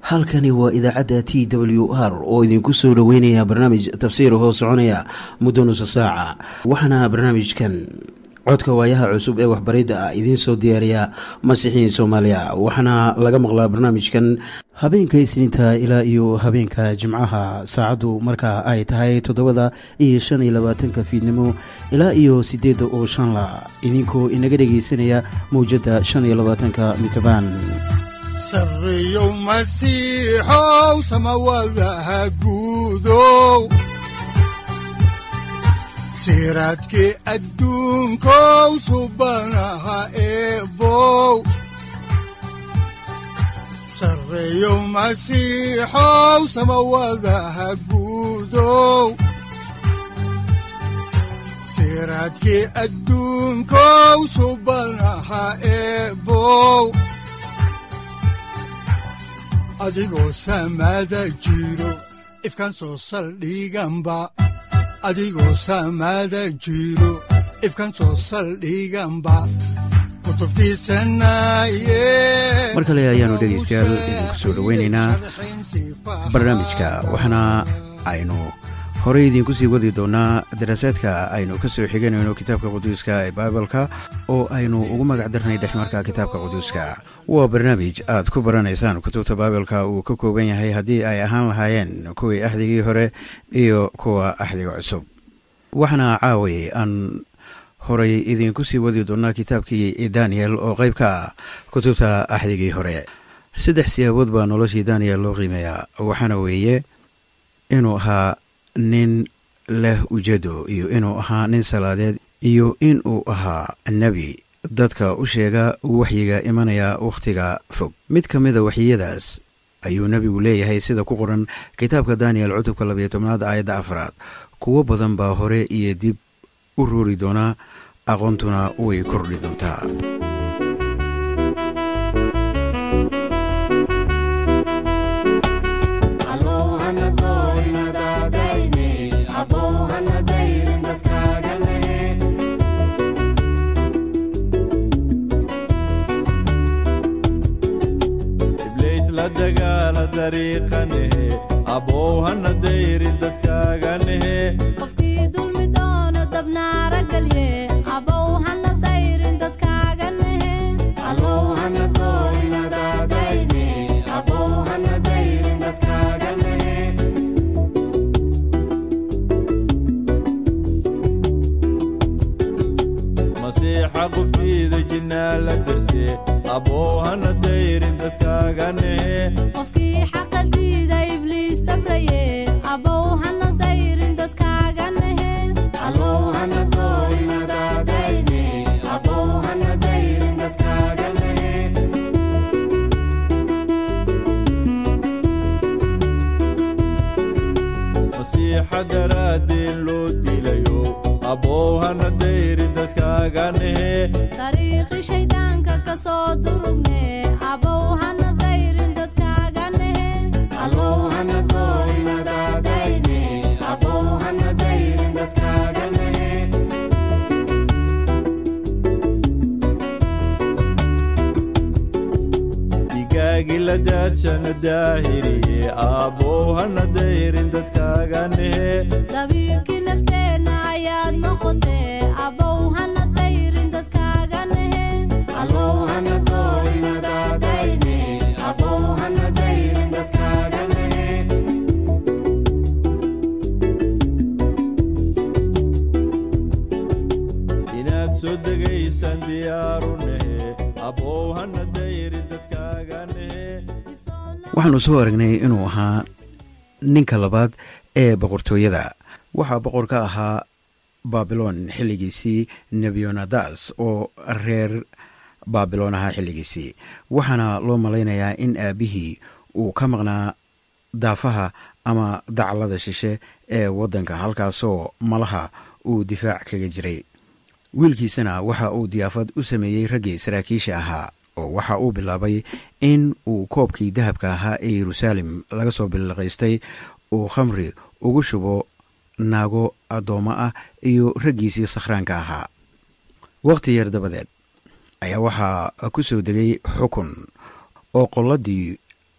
halkani waa idaacadda t w r oo idinku soo dhoweynaya barnaamij tafsiir hoo soconaya muddo nusa saaca waxaana barnaamijkan codka waayaha cusub ee waxbaridda ah idiin soo diyaariya masiixiin soomaaliya waxaana laga maqlaa barnaamijkan habeenka isniinta ilaa iyo habeenka jimcaha saacaddu markaa ay tahay toddobada iyo shan iyo labaatanka fiidnimo ilaa iyo siddeedda oo shanla idinkoo inaga dhegaysanaya mawjadda shan iyo labaatanka mitrbaan sareyow masiixow samawadaha guudow siraadkii adduunkow subanaha eebow sareyow masiixow samawadaha guudow siraadkii adduunkow subanaha eebow adigoo samaada jiro ifkaan soo saldhiganba adigoo samaada jiro ifkaan soo saldhiganba mar kale ayaanu dhegaystayaal idinku soo dhoweynaynaa barnaamijka waxaana aynu horey idiinku sii wadi doonaa daraasaadka aynu ka soo xiganayno kitaabka quduuska ee baibalka oo aynu ugu magac darnay dhexmarka kitaabka quduuska waa barnaamij aad ku baranaysaan kutubta baibalka uu ka kooban yahay haddii ay ahaan lahaayeen kuwii axdigii hore iyo kuwa axdiga cusub waxaana caaway aan horay idiinku sii wadi doonaa kitaabkii daniel oo qayb ka ah kutubta axdigii hore saddex siyaabood baa noloshii daniel loo qiimeeyaa waxaana weeye inuu ahaa nin leh ujeedo iyo inuu ahaa nin salaadeed iyo inuu ahaa nebi dadka u sheega waxyiga imanaya wakhtiga fog mid ka mida waxyiyadaas ayuu nebigu leeyahay sida ku qoran kitaabka daniel cutubka labayo tobnaad aayadda afraad kuwo badan baa hore iyo dib u roori doonaa aqoontuna way kordhi doontaa qofkii dulmi doono dabnaara galye abow hana dayrin dadkaaga nehe masiixa qofkiida jinnaa la darse abow hana dayrin dadkaaga nehe qofkii xaqa diida ibliis tabraye abow hana dayrin dadkaaga nehe masiixa daraaddeen loo dilayo abow hana dayrin dadkaaga nehe dariiqi shayddaanka ka soo durugne abow hana dayrin dadkaaga nehe digaagi la daadshana daahiriye abow hana dayrin dadkaaga nehe dabiibkii nafteenna ayaad noqotee abow hana dayrin dadkaaga nehe inaad soo degaysaan diyaaru nehe abow hana dayrin dadkaaga nehe waxaanu soo aragnay inuu ahaa ninka labaad ee boqortooyada waxaa boqor ka ahaa baabiloon xilligiisii nebionadas oo reer baabiloon ahaa xilligiisii waxaana loo malaynayaa in aabbihii uu ka maqnaa daafaha ama daclada shishe ee waddanka halkaasoo malaha uu difaac kaga jiray wiilkiisana waxa uu diyaafad u sameeyey raggii saraakiisha ahaa oo waxa uu bilaabay in uu koobkii dahabka ahaa ee yeruusaalem laga soo billiqaystay uu khamri ugu shubo naago addoommo ah iyo raggiisii sakhraanka ahaa wakhti yar dabadeed ayaa waxaa ku soo degay xukun oo qolladii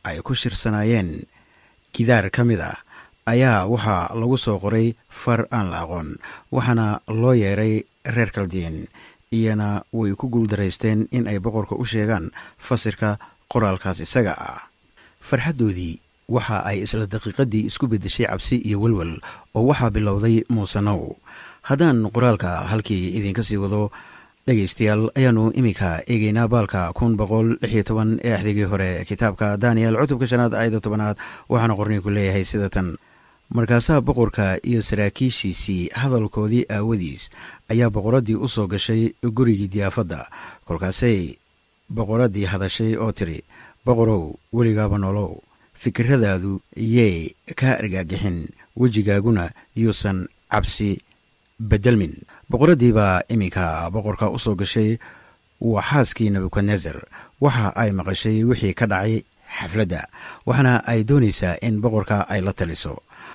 ay ku shirsanaayeen gidaar ka mid ah ayaa waxaa lagu soo qoray far aan la aqoon waxaana loo yeeray reer kaldiin iyana way ku guuldaraysteen in ay boqorka u sheegaan fasirka qoraalkaas isaga ah farxaddoodii waxa ay isla daqiiqaddii isku beddeshay cabsi iyo welwel oo waxaa bilowday muusenow haddaan qoraalka halkii idinka sii wado dhegaystayaal ayaannu iminka eegeynaa baalka kun boqol lixiyo toban ee axdigii hore kitaabka daniel cutubka shanaad aayadda tobanaad waxaana qorniinku leeyahay sida tan markaasaa boqorka iyo saraakiishiisii hadalkoodii aawadiis ayaa boqoraddii u soo gashay gurigii diyaafadda kolkaasay boqoraddii hadashay oo tidhi boqorow weligaaba nolow fikiradaadu yey kaa argaagixin wejigaaguna yuusan cabsi bedelmin boqoraddii baa iminka boqorka u soo gashay waa xaaskii nebukadnezer waxa ay maqashay wixii ka dhacay xafladda waxaana ay doonaysaa in boqorka ay la taliso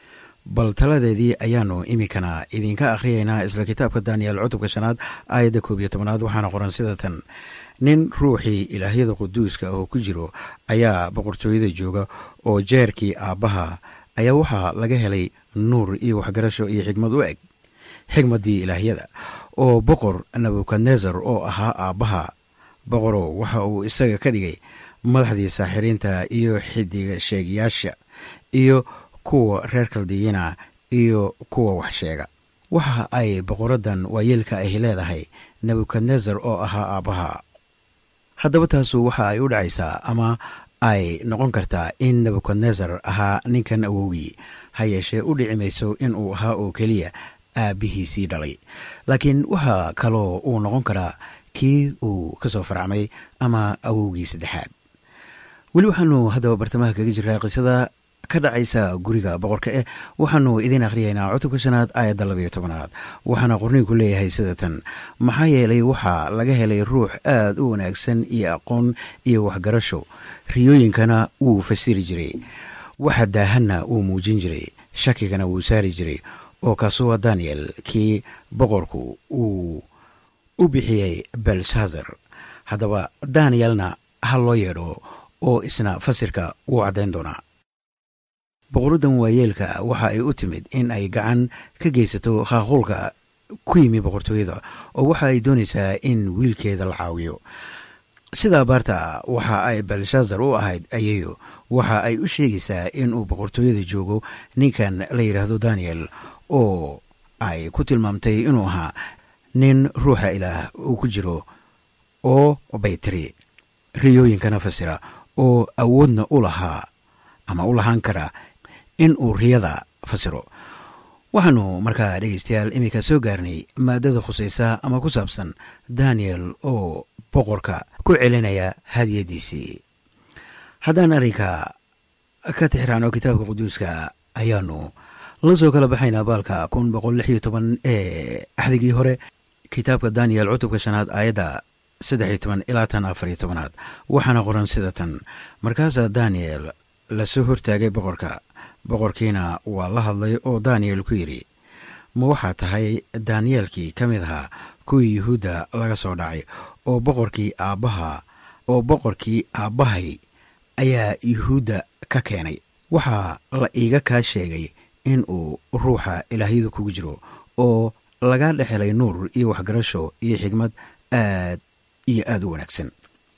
bal taladeedii ayaannu iminkana idinka akhriyaynaa isla kitaabka daniyel cutubka shanaad aayadda koob iyo tobanaad waxaana qoran sida tan nin ruuxii ilaahyada quduuska oo ku jiro ayaa boqortooyada jooga oo jeerkii aabbaha ayaa waxaa laga helay nuur iyo waxgarasho iyo xigmad u eg xigmaddii ilaahyada oo boqor nebukadnesar oo ahaa aabbaha boqorow waxa uu isaga ka dhigay madaxdii saaxiriinta iyo xidiga sheegayaasha iyo kuwa reer kaldiyiina iyo kuwa wax sheega waxa ay boqoraddan waayeelka ahi leedahay nebukadnesar oo ahaa aabbaha haddaba taasu waxa ay u dhacaysaa ama ay noqon kartaa in nebukadnesar ahaa ninkan awowgii ha yeeshee u dhici mayso in uu ahaa oo keliya aabbihiisii dhalay laakiin waxaa kaloo uu noqon karaa kii uu ka soo farcmay ama awowgii saddexaad weli waxaanu haddaba bartamaha kaga jiraa qisada ka dhacaysa guriga boqorka eh waxaanu idiin akhriyaynaa cutubka shanaad aayadda labayo tobanaad waxaana qorniinku leeyahay sida tan maxaa yeelay waxaa laga helay ruux aad u wanaagsan iyo aqoon iyo waxgarasho riyooyinkana wuu fasiri jiray waxa daahanna wuu muujin jiray shakigana wuu saari jiray oo kaasu waa daniel kii boqorku uu u bixiyey belshaazar haddaba danielna ha loo yeedho oo isna fasirka wuu caddayn doonaa boqoraddan waayeelka waxa ay u timid in ay gacan ka geysato khaaquulka ku yimi boqortooyada oo waxa ay doonaysaa in wiilkeeda la caawiyo sida abaarta waxa ay belshaazar u ahayd ayayo waxa ay u sheegaysaa in uu boqortooyada joogo ninkan la yidhaahdo daniel oo ay ku tilmaamtay inuu ahaa nin ruuxa ilaah uu ku jiro oo baytiri riyooyinkana fasira oo awoodna u lahaa ama u lahaan kara in uu riyada fasiro waxaanu markaa dhegaystayaal iminka soo gaarnay maadada khusaysa ama ku saabsan daniel oo boqorka ku celinaya hadiyadiisii haddaan arrinka ka tixraano kitaabka quduuska ayaanu la soo kala baxaynaa baalka kun boqol lix iyo toban ee axdigii hore kitaabka daniel cutubka shanaad aayadda saddex iyo toban ilaa tan afar iyo tobanaad waxaana qoran sida tan markaasaa daniel lasoo hortaagay boqorka boqorkiina waa la hadlay oo daniel ku yidhi ma waxaa tahay daniyeelkii ka mid ahaa kuwii yuhuudda laga soo dhacay oo boqorkii aabbaha oo boqorkii aabbahay ayaa yuhuudda ka keenay waxaa la iiga kaa sheegay in uu ruuxa ilaahyadu kugu jiro oo laga dhexelay nuur iyo waxgarasho iyo xigmad aad iyo aada u wanaagsan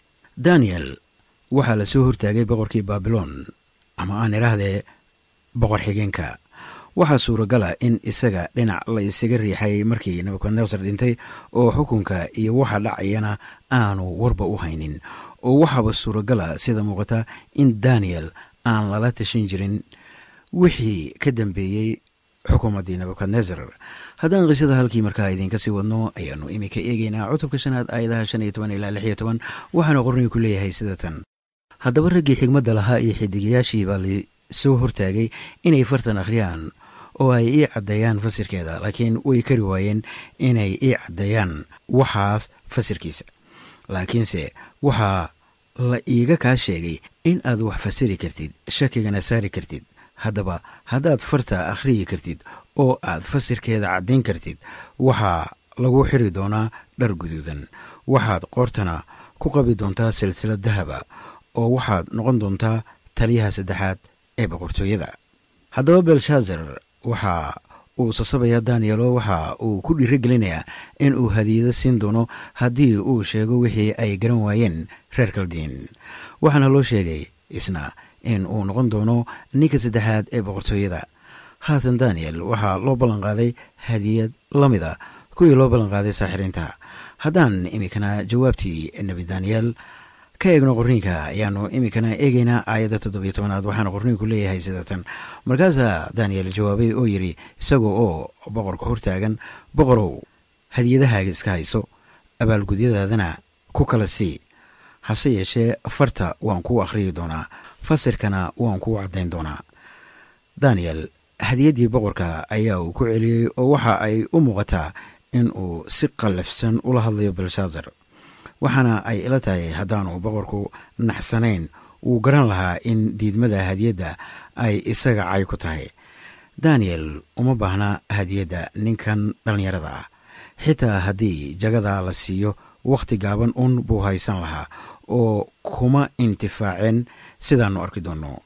daniel waxaa la soo hortaagay boqorkii baabiloon ama aan idhaahdee boqor xigeenka waxaa suuragala in isaga dhinac la isaga riixay markii nebukadnesar dhintay oo xukunka iyo waxa dhacayana aanu warba u haynin oo waxaaba suuragala sida muuqata in daniel aan lala tashin jirin wixii ka dambeeyey xukuumaddii nebukadnesar haddaan qisada halkii markaa idiinka sii wadno ayaanu iminka eegeynaa cutubka shanaad aayadaha shan iyo toban ilaa lix iyo toban waxaana qornigu ku leeyahay sida tan haddaba raggii xigmadda lahaa iyo xidigayaashii baa lasoo hortaagay inay fartan akhriyaan oo ay ii caddeeyaan fasirkeeda laakiin way kari waayeen inay ii caddeeyaan waxaas fasirkiisa laakiinse waxaa la iiga kaa sheegay in aad wax fasiri kartid shakigana saari kartid haddaba haddaad farta akhriyi kartid oo aad fasirkeeda caddayn kartid waxaa lagu xiri doonaa dhar guduudan waxaad qoortana ku qabi doontaa silsilad dahaba oo waxaad noqon doontaa taliyaha saddexaad ee boqortooyada haddaba belshaazar waxa uu sasabaya danielo waxa uu ku dhiirigelinayaa in uu hadiyado siin doono haddii uu sheego wixii ay garan waayeen reer kaldiin waxaana loo sheegay isna in uu noqon doono ninka saddexaad ee boqortooyada haatan daniel waxaa loo ballanqaaday hadiyad la mid a kuwii loo ballanqaaday saaxiriinta haddaan iminkana jawaabtii nebi daniel ka eegno qorniinka ayaanu iminkana eegeynaa aayadda toddobiyo tobanaad waxaana qorniinku leeyahay sidatan markaasaa daniel jawaabay oo yidhi isaga oo boqorka hortaagan boqorow hadiyadahaaga iska hayso abaalgudyadaadana ku kala sii hase yeeshee farta waan kuu akhriyi doonaa fasirkana waan kuu caddayn doonaa daniel hadiyaddii boqorka ayaa uu ku celiyey oo waxa ay u muuqataa in uu si qallafsan ula hadlayo belshaazar waxaana ay ila tahay haddaanu boqorku naxsanayn wuu garan lahaa in diidmada hadiyadda ay isaga cay ku tahay daniel uma baahna hadiyadda ninkan dhallinyarada ah xitaa haddii jagada la siiyo wakhti gaaban un buu haysan lahaa oo kuma intifaaceen sidaannu arki doonno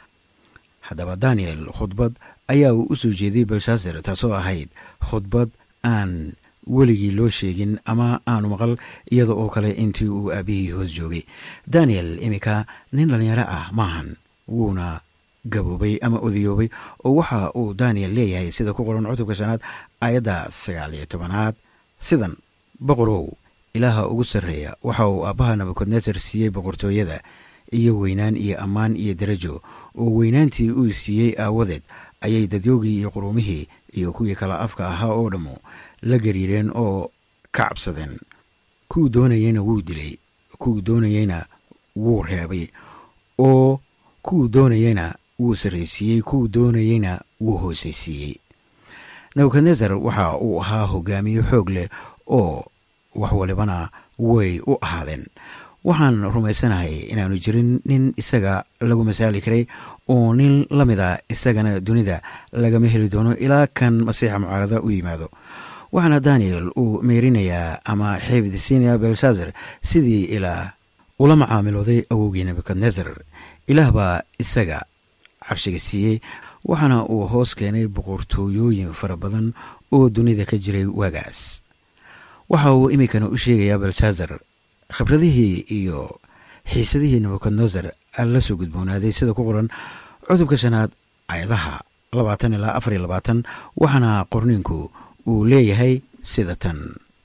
haddaba daniel khudbad ayaa uu u soo jeediyey belshaazar taasoo ahayd khudbad aan weligii loo sheegin ama aanu maqal iyada oo kale intii uu aabihii hoos joogay daniel iminka nin dhallinyaro ah maahan wuuna gaboobay ama odayoobay oo waxa uu daniel leeyahay sida ku qoran cutubka shanaad aayadda sagaal iyo tobanaad sidan boqorow ilaaha ugu sarreeya waxa uu aabbaha nabukadnesar siiyey boqortooyada iyo weynaan iyo ammaan iyo darajo oo weynaantii uu siiyey aawadeed ayay dadyoogii iyo quruumihii iyo kuwii kala afka ahaa oo dhammu la gariireen oo ka cabsadeen kuwuu doonayeyna wuu dilay kuwuu doonayeyna wuu reebay oo kuwuu doonayeyna wuu sarraysiiyey kuwuu doonayeyna wuu hoosaysiiyey nebukadnesar waxa uu ahaa hogaamiye xoog leh oo wax walibana way u ahaadeen waxaan rumaysanahay inaanu jirin nin isaga lagu masaali karay oo nin la mid a isagana dunida lagama heli doono ilaa kan masiixa mucaarada u yimaado waxaana daniel uu meerinayaa ama xeebdisiinaya belshaazar sidii ilaah ula macaamilooday awowgii nebukadnesar ilaah baa isaga carshiga siiyey waxaana uu hoos keenay boqortooyooyin fara badan oo dunida ka jiray waagaas waxa uu iminkana u sheegayaa belshaazar khibradihii iyo xiisadihii nebukadnesar la soo gudboonaaday sida ku qoran cutubka shanaad ayadaha labaatan ilaa afar iyo labaatan waxaana qorniinku uu leeyahay sida tan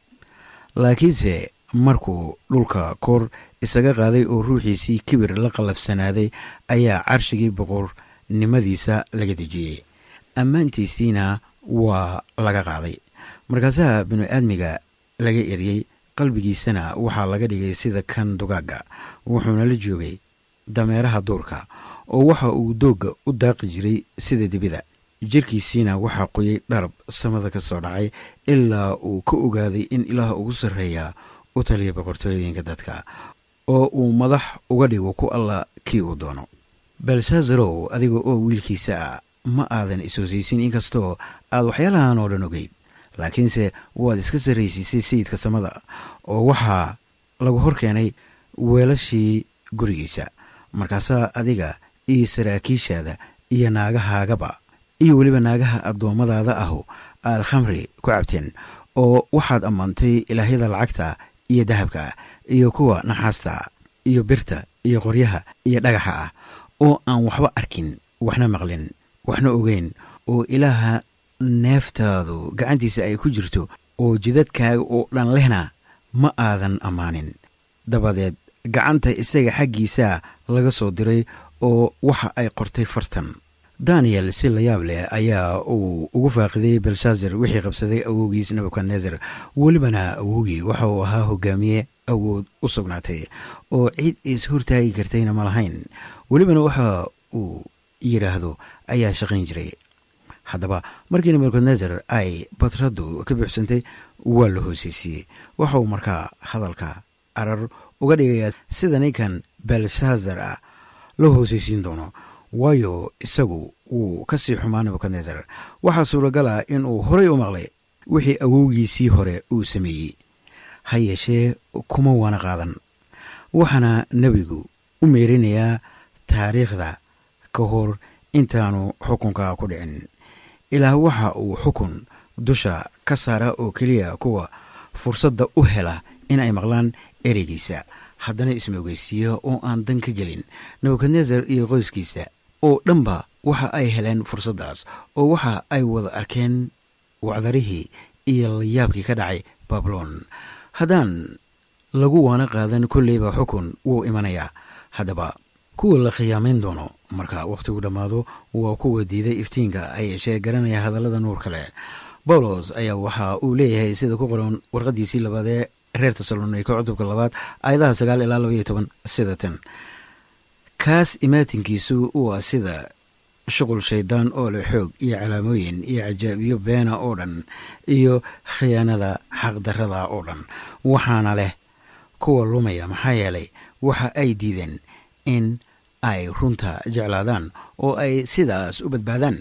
laakiinse markuu dhulka kor isaga qaaday oo ruuxiisii kibir la qallafsanaaday ayaa carshigii boqornimadiisa laga dejiyey ammaantiisiina waa laga qaaday markaasaha binu aadmiga laga eriyey qalbigiisana waxaa laga dhigay sida kan dugaagga wuxuuna la joogay dameeraha duurka oo waxa uu doogga u daaqi jiray sida dibida jirkiisiina waxaa qoyay dharab samada ka soo dhacay ilaa uu ka ogaaday in ilaah ugu sarreeya u taliya boqortooyooyinka dadka oo uu madax uga dhigo ku alla kii uu doono belshazarow adiga oo wiilkiisa ah ma aadan is-hoosaysin inkastoo aad waxyaalahan oo dhan ogeyd laakiinse waad iska sarraysiisay sayidka samada oo waxaa lagu hor keenay weelashii gurigiisa markaasaa adiga iyo saraakiishaada iyo naagahaagaba iyo weliba naagaha addoommadaada ahu aad khamri ku cabteen oo waxaad ammaantay ilaahyada lacagta iyo dahabka iyo kuwa naxaasta iyo birta iyo qoryaha iyo dhagaxa ah oo aan waxba arkin waxna maqlin waxna ogeyn oo ilaaha neeftaadu gacantiisa ay ku jirto oo jidadkaaga oo dhan lehna ma aadan ammaanin dabadeed gacanta isaga xaggiisaa laga soo diray oo waxa ay qortay fartan daniel si la yaab leh ayaa uu ugu faaqiday belshaazar wixii qabsaday awowgiis nebukadnesar welibana awowgii waxa uu ahaa hogaamiye awood u sugnaatay oo cid is hortaagi kartayna ma lahayn welibana waxa uu yidhaahdo ayaa shaqayn jiray haddaba markii nebukadnesar ay badraddu ka buuxsantay waa la hoosaysiiyey waxa uu markaa hadalka arar uga dhigayaa sida ninkan belshaazar ah loo hoosaysiin doono waayo isagu wuu ka sii xumaa nebukadnesar waxaa suuragal ah in uu horay u maqlay wixii awowgiisii hore uu sameeyey ha yeeshee kuma waana qaadan waxaana nebigu u meerinayaa taariikhda ka hor intaanu xukunka ku dhicin ilaah waxa uu xukun dusha ka saara oo keliya kuwa fursadda u hela in ay maqlaan ereygiisa haddana ismoogeysiiya oo aan dan ka gelin nebukadnesar iyo qoyskiisa oo dhanba waxa ay heleen fursaddaas oo waxa ay wada arkeen wacdarihii iyo layaabkii ka dhacay babilon haddaan lagu waana qaadan kolleyba xukun wuu imanayaa haddaba kuwa la khiyaamayn doono marka wakhtigu dhammaado waa kuwa diiday iftiinka ay yeeshee garanaya hadallada nuur kale bawlos ayaa waxa uu leeyahay sida ku qoran warqadiisii labaad ee reer tesalonika cutubka labaad aayadaha sagaal ilaa labaiyo toban sida tan kaas imaatinkiisu waa sida shuqul shaydaan oo leh xoog iyo calaamooyin iyo cajaabiyo beena oo dhan iyo khiyaanada xaqdarrada oo dhan waxaana leh kuwa lumaya maxaa yeelay waxa ay diideen in ay runta jeclaadaan oo ay sidaas u badbaadaan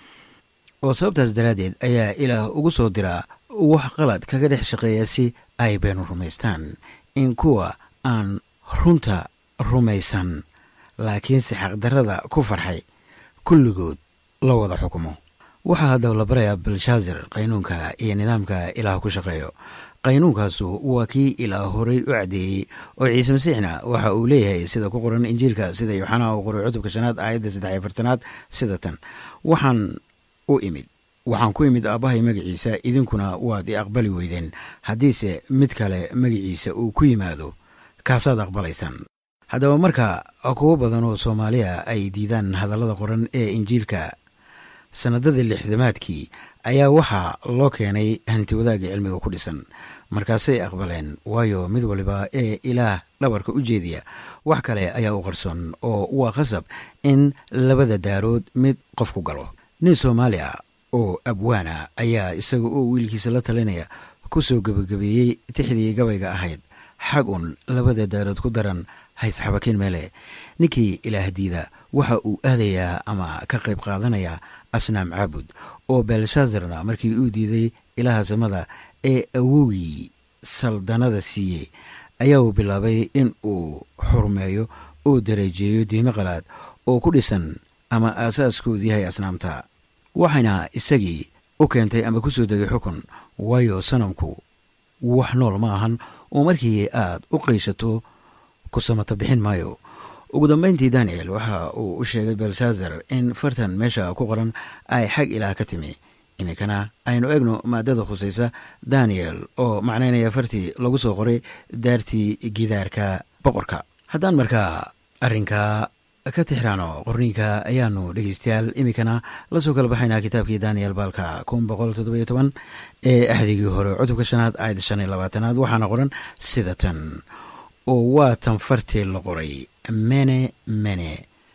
oo sababtaas daraaddeed ayaa ilaah ugu soo diraa wax qalad kaga dhex shaqeeya si ay beenu rumaystaan in kuwa aan runta rumaysan laakiinse xaqdarrada ku farxay kulligood la wada xukumo waxaa haddaba la barayaa belshaazar qaynuunka iyo nidaamka ilaah ku shaqeeyo qaynuunkaasu waa kii ilaah horay u caddeeyey oo ciise masiixna waxa uu leeyahay sida ku qoran injiilka sida yooxanaa uu qoray cutubka shanaad aayadda saddex iyo fartanaad sida tan waxaan u imid waxaan ku imid aabbahay magaciisa idinkuna waad i aqbali weydeen haddiise mid kale magaciisa uu ku yimaado kaasaad aqbalaysaan haddaba marka kuwo badan oo soomaaliya ay diidaan hadallada qoran ee injiilka sannadadii lixdamaadkii ayaa waxaa loo keenay hanti wadaagga cilmiga ku dhisan markaasay aqbaleen waayo mid waliba ee ilaah dhabarka u jeediya wax kale ayaa u qarsoon oo waa khasab in labada daarood mid qof ku galo nin soomaaliya oo abwaana ayaa isaga oo wiilkiisa la talinaya ku soo gebagabeeyey tixdii gabayga ahayd xag un labada daarood ku daran haysxabakiin meele ninkii ilaah diida waxa uu aadayaa ama ka qayb qaadanayaa asnaam caabud oo belshaazarna markii uu diiday ilaaha samada ee awowgii saldanada siiyey ayaa uu bilaabay in uu xurmeeyo oo dareejeeyo diimo qalaad oo ku dhisan ama aasaaskoodu yahay asnaamta waxayna isagii u keentay ama ku soo degay xukun waayo sanamku wax nool ma ahan oo markii aad u qayshato ku samata bixin maayo ugu dambeyntii daniel waxa uu u sheegay belshaazar in fartan meesha ku qoran ay xag ilaah ka timi iminkana aynu egno maadada khusaysa daniel oo macnaynaya fartii lagu soo qoray daartii gidaarka boqorka haddaan markaa arrinka ka tixraano qorniinka ayaanu dhegeystayaal iminkana lasoo kala baxaynaa kitaabkii daniel baalka kun boqol toddobiyo toban ee axdigii hore cutubka shanaad aayadda shan iyo labaatanaad waxaana qoran sida tan oo waa tan fartii la qoray mene mene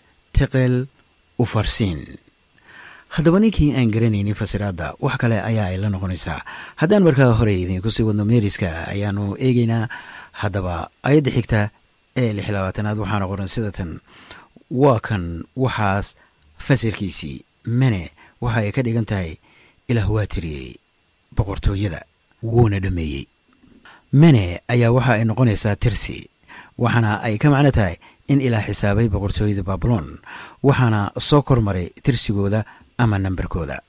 teqel ufarsiin haddaba ninkii aan garanaynin fasiraadda wax kale ayaa ay la noqonaysaa haddaan markaa hore idiinku sii wadno meeriska ayaanu eegeynaa haddaba ayadda xigta ee lix labaatanaad waxaana qoran sida tan waa kan waxaas fasirkiisii mene waxa ay ka dhigan tahay ilaah waa tiriyey boqortooyada wuuna dhammeeyey mene ayaa waxa ay noqonaysaa tirsi waxaana ay ka macno tahay in ilaah xisaabay boqortooyada babilon waxaana soo kormaray tirsigooda ama nambarkooda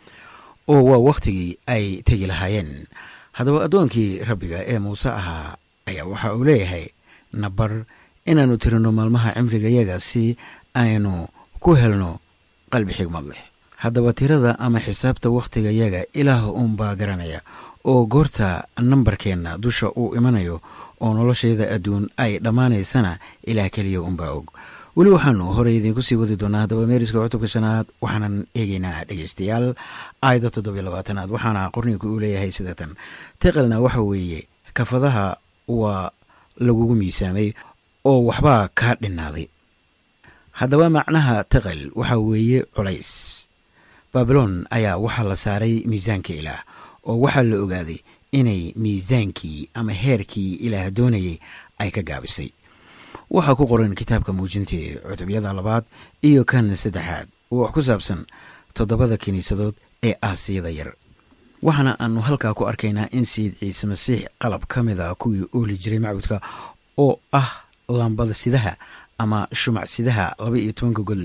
oo waa wakhtigii ay tegi lahaayeen haddaba addoonkii rabbiga ee muuse ahaa ayaa waxa uu leeyahay nabar inaannu tirino maalmaha cimrigayaga si aynu ku helno qalbi xigmad leh haddaba tirada ama xisaabta wakhtigayaga ilaah uunbaa garanaya oo goorta nambarkeenna dusha uu imanayo oo noloshayda adduun ay dhammaanaysana ilaah keliya unbaa og weli waxaanu horey idiinku sii wadi doonaa haddaba meeriska cutubka shanaad waxaanan eegeynaa dhegeystayaal aayadda toddobiyo labaatanaad waxaana qorniinku uu leeyahay sida tan teqelna waxa weeye kafadaha waa lagugu miisaamay oo waxbaa kaa dhinaaday haddaba macnaha teqel waxa weeye culays baabilon ayaa waxaa la saaray miisaanka ilaah oo waxaa la ogaaday inay miisaankii ama heerkii ilaah doonayay ay ka gaabisay waxaa ku qoran kitaabka muujintii cutubyada labaad iyo kan saddexaad oo wax ku saabsan toddobada kiniisadood ee aasiyada yar waxaana aanu halkaa ku arkaynaa in sayid ciise masiix qalab ka mid a kuwii ooli jiray macbudka oo ah lambada sidaha ama shumac sidaha laba iyo tobanka god leh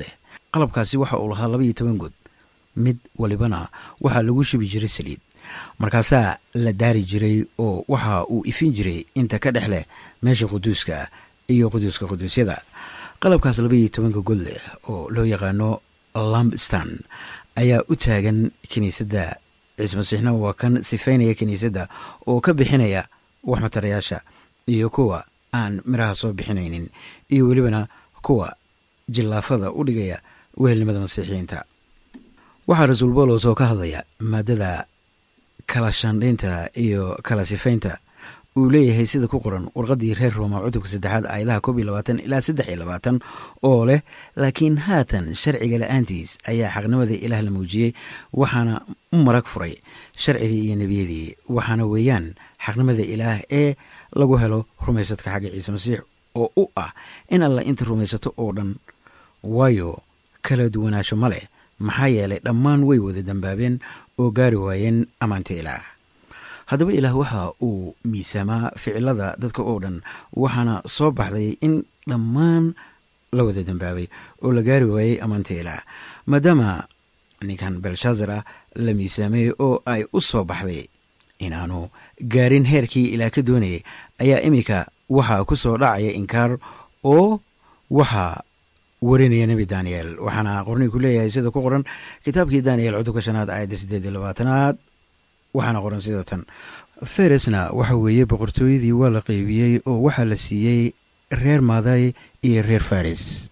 qalabkaasi waxa uu lahaa laba iyo toban good mid walibana waxaa lagu shubi jiray saliid markaasaa la daari jiray oo waxa uu ifin jiray inta ka dhex leh meesha quduuska iyo quduuska quduusyada qalabkaas laba iyo tobanka god leh oo loo yaqaano lambstan ayaa u taagan kiniisadda ciise masiixna waa kan sifaynaya kiniisadda oo ka bixinaya wax matarayaasha iyo kuwa aan miraha soo bixinaynin iyo welibana kuwa jillaafada u dhigaya wehelnimada masiixiyiinta waxaa rasuul boolos oo ka hadlaya maadada kala shandhaynta iyo kala sifaynta uu leeyahay sida ku qoran warqaddii reer rooma cutubka saddexaad aayadaha koob iyo labaatan ilaa saddex iyo labaatan oo leh laakiin haatan sharciga la-aantiis ayaa xaqnimada ilaah la muujiyey waxaana u marag furay sharcigii iyo nebiyadii waxaana weeyaan xaqnimada ilaah ee lagu helo rumaysadka xagga ciise masiix oo u ah in alla inta rumaysato oo dhan waayo kala duwanaansho ma leh maxaa yeelay dhammaan way wada dambaabeen oo gaari waayeen ammaanta ilaah haddaba ilaah waxa uu miisaamaa ficilada dadka oo dhan waxaana soo baxday in dhammaan la wada dambaabay oo la gaari waayey ammaanta ilaah maadaama ninkan belshaazar ah la miisaamay oo ay u soo baxday inaanu gaarin heerkii ilaah ka doonayay ayaa iminka waxaa ku soo dhacaya inkaar oo waxaa warinaya nebi daniel waxaana qornigu leeyahay sida ku qoran kitaabkii daniel cutubka shanaad aayadda siddeed iyo labaatanaad waxaana qoran sida tan feresna waxa weeye boqortooyadii waa la qeybiyey oo waxaa la siiyey reer maaday iyo reer faris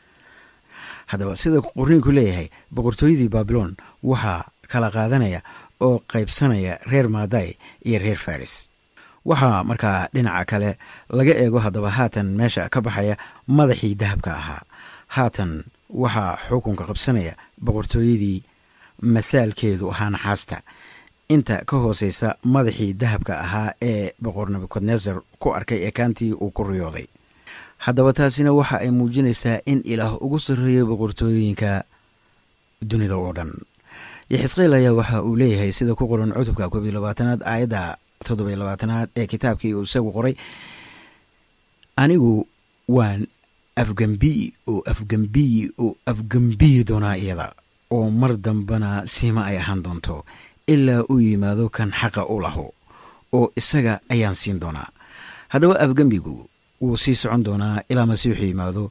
haddaba sida qorniinku leeyahay boqortooyadii babilon waxaa kala qaadanaya oo qaybsanaya reer maaday iyo reer faris waxaa markaa dhinaca kale laga eego haddaba haatan meesha ka baxaya madaxii dahabka ahaa haatan waxaa xukunka qabsanaya boqortooyadii masaalkeedu ahaa naxaasta inta ka hooseysa madaxii dahabka ahaa ee boqor nebukadnesar ku arkay ekaantii uu ku riyooday haddaba taasina waxa ay muujinaysaa in ilaah ugu sarreeyay boqortooyooyinka dunida oo dhan yaxisqeel ayaa waxa uu leeyahay sida ku qoran cutubka koob iyo labaatanaad aayadda toddoba iyo labaatanaad ee kitaabkii uu isagu qoray anigu waan afgambiyi oo afgambiyi oo afgambiyi doonaa iyada oo mar dambana siima ay ahaan doonto ilaa uu yimaado kan xaqa u laho oo isaga ayaan siin doonaa haddaba afgembigu wuu sii socon doonaa ilaa masiixu yimaado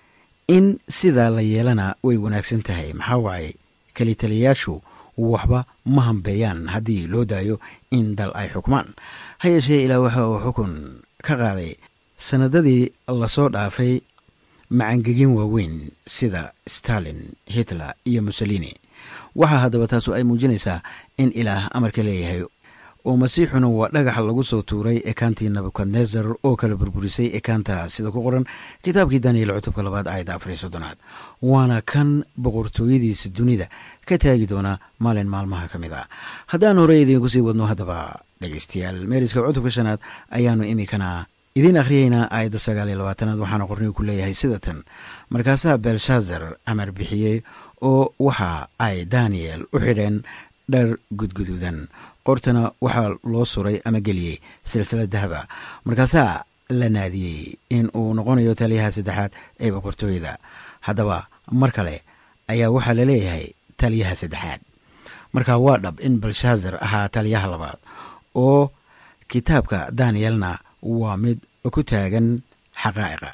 in sidaa la yeelana way wanaagsan tahay maxaa waaye kelitaliyayaashu waxba ma hambeeyaan haddii loo daayo in dal ay xukmaan ha yeeshee ilaa waxa uu xukun ka qaaday sanadadii lasoo dhaafay macangegin waaweyn sida stalin hitler iyo mussolini waxaa haddaba taasu ay muujinaysaa in ilaah amarka leeyahay oo masiixuna waa dhagaxa lagu soo tuuray ekaantii nebukadnesar oo kala burburisay ekaanta sida ku qoran kitaabkii daniel cutubka labaad aayadda afariyo soddonaad waana kan boqortooyadiisa dunida ka taagi doona maalin maalmaha ka mid ah haddaan horey idiinku sii wadno haddaba dhegeystayaal meeriska cutubka shanaad ayaanu iminkana idiin akhriyeynaa aayadda sagaal iyo labaatanaad waxaana qornigu ku leeyahay sida tan markaasaa belshaazar amar bixiyey oo waxa ay daniel u xidheen dhar gudguduudan qortana waxaa loo suray ama geliyey silsilad dahaba markaasaa la naadiyey in uu noqonayo taliyaha saddexaad ee boqortooyada haddaba mar kale ayaa waxaa la leeyahay taliyaha saddexaad marka waa dhab in belshaazar ahaa taliyaha labaad oo kitaabka danielna waa mid ku taagan xaqaa'iqa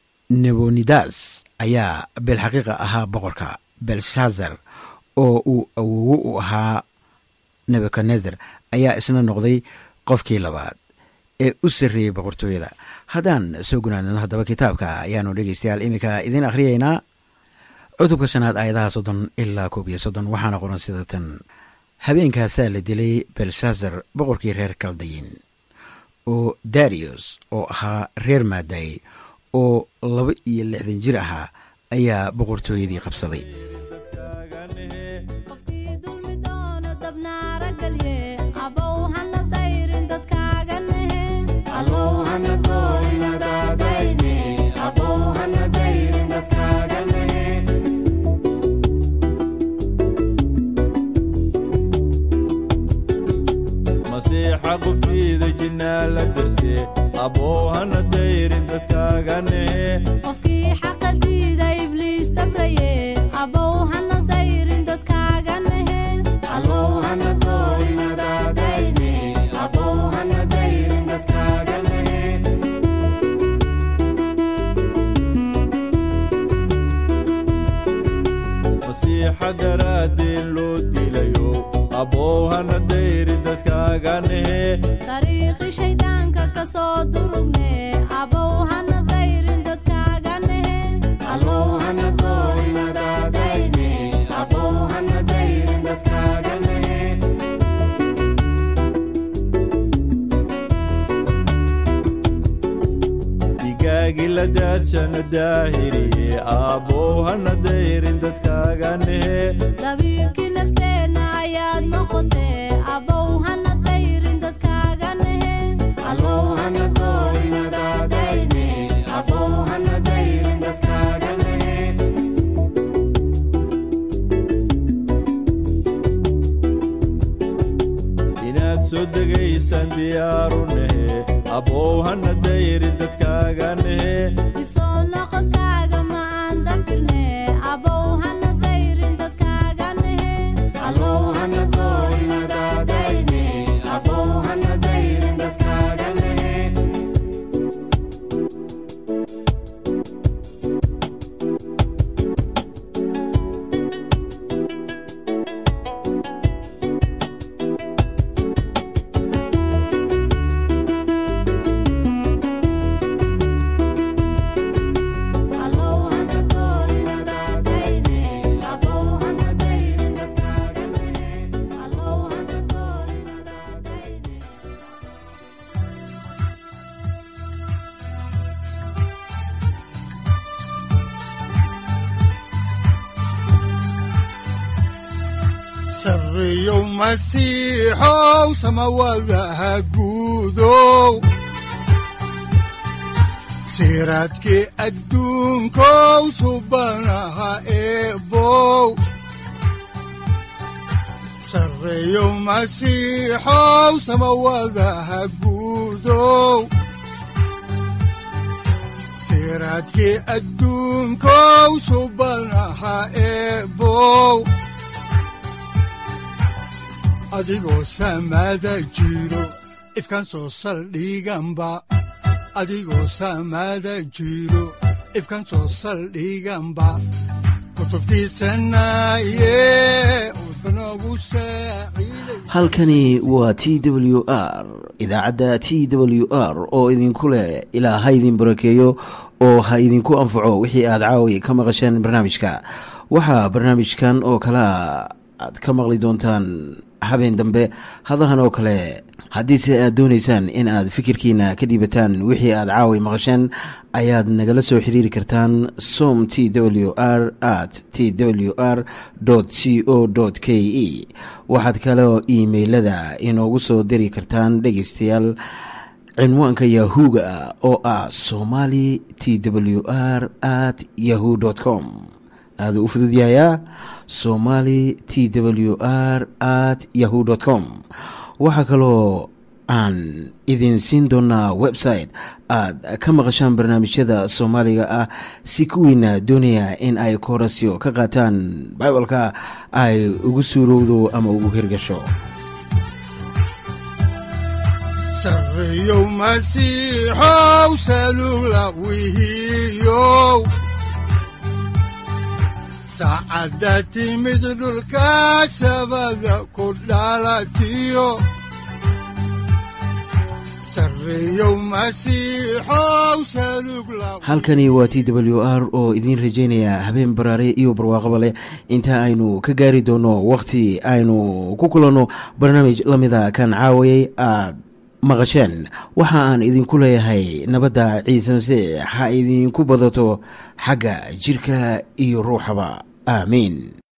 nebonidas ayaa bilxaqiiqa ahaa boqorka belshaazar oo uu awowo u ahaa nebukadnezer ayaa isna noqday qofkii labaad ee u sarreeyey boqortooyada haddaan soo gunaanano haddaba kitaabka ayaanu dhegeystayaal iminka idiin akhriyeynaa cutubka shanaad aayadaha soddon ilaa koob iyo soddon waxaana qoran sida tan habeenkaasaa la dilay belshaazar boqorkii reer kaldayin oo darius oo ahaa reer maaday oo laba iyo lixdan jir ahaa ayaa boqortooyadii qabsaday qofkii dulmi doono dabnaara galye abow hana dayrin dadkaaga nehe masiixa qubtiida jinnaa la darse abow hana dayrin dadkaaga nehe qofkii xaqa diida ibliis tabraye nasteexa daraadeen loo dilayo abbow hana dayrin dadkaaga nehe dariiqi shayddaanka ka soo durugne abow hana dayrin dadkaaga nehe digaagi la daadshana daahiriye abbow hana dayrin dadkaaga nehe dabiibkii nafteenna ayaad noqotee abow hana dayrin dadkaaga nehe inaad soo degaysaan diyaaru nehe abbow hana dayrin dadkaaga nehe dibsoo noqodkaaga macaan dafirne abow hana dayrin dadkaaga nehe sarriyow masiixow samawadaha guudow siraadkii adduunkow subanaha eebow sarriyow masiixow samawadaha guudow siraadkii adduunkow subanaha eebow adigoo samada jiro ifkaan soo saldhiganba adigoo samada jiro ifkaan soo saldhiganba kutubtiisanaye udbanogu saaciiday halkani waa t w r idaacadda t w r oo idinku leh ilaa ha idin barakeeyo oo ha idinku anfaco wixii aad caawi ka maqasheen barnaamijka waxaa barnaamijkan oo kalea aad ka maqli doontaan habeen dambe hadahan oo kale haddiise aad doonaysaan in aad fikirkiina ka dhiibataan wixii aad caawi maqasheen ayaad nagala soo xiriiri kartaan som t w r at t w r c o k e waxaad kaloo iimailada inoogu soo diri kartaan dhegaystayaal cinwaanka yahu-ga oo ah somali t w r at yahu com aaduu u fududyahayaa somali t w r at yahu com waxaa kaloo aan idin siin doonaa website aad ka maqashaan barnaamijyada soomaaliga ah si kuwiina doonaya in ay koorasyo ka qaataan bibalka ay ugu suurowdo ama ugu hirgasho sarriyow masiixow salugla wihiyow saacadda timid dhulka sabada ku dhalatiyo sarriyow masiixow salugla halkani waa t w r oo idiin rajaynaya habeen baraare iyo barwaaqaba leh inta aynu ka gaari doono wakhti aynu ku kulanno barnaamij la mida kan caawayay aad maqasheen waxa aan idinku leeyahay nabadda ciise masiix ha idinku badato xagga jirka iyo ruuxaba aamiin